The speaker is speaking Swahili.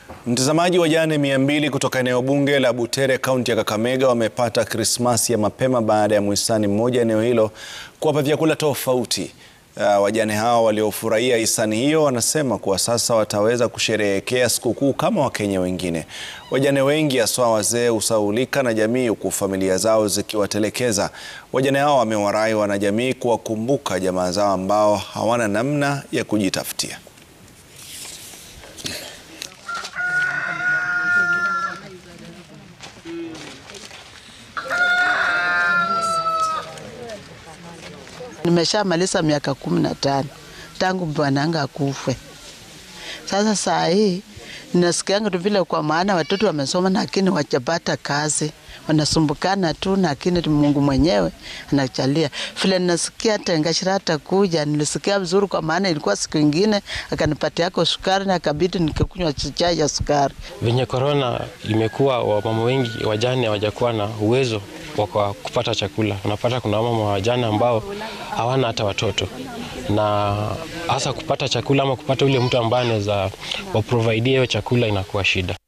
Mtazamaji, wajane mia mbili kutoka eneo bunge la Butere kaunti ya Kakamega wamepata Krismasi ya mapema baada ya mhisani mmoja eneo hilo kuwapa vyakula tofauti. Uh, wajane hao waliofurahia hisani hiyo wanasema kuwa sasa wataweza kusherehekea sikukuu kama Wakenya wengine. Wajane wengi haswa wazee husahaulika na jamii huku familia zao zikiwatelekeza. Wajane hao wamewarai wanajamii kuwakumbuka jamaa zao ambao hawana namna ya kujitafutia. Nimeshamaliza miaka kumi na tano tangu bwananga akufe. Sasa saa hii ninasikianga tu vile, kwa maana watoto wamesoma lakini wajapata kazi, wanasumbukana tu, lakini Mungu mwenyewe anachalia. Vile ninasikia Tengashira atakuja, nilisikia vizuri, kwa maana ilikuwa siku ingine akanipatia yako sukari na kabidi nikikunywa chai ya sukari. Venye korona imekuwa, wamama wengi wajane hawajakuwa na uwezo wa kupata chakula. Unapata kuna wamama wajane ambao hawana hata watoto, na hasa kupata chakula ama kupata ule mtu ambaye anaweza waprovidie hiyo chakula inakuwa shida.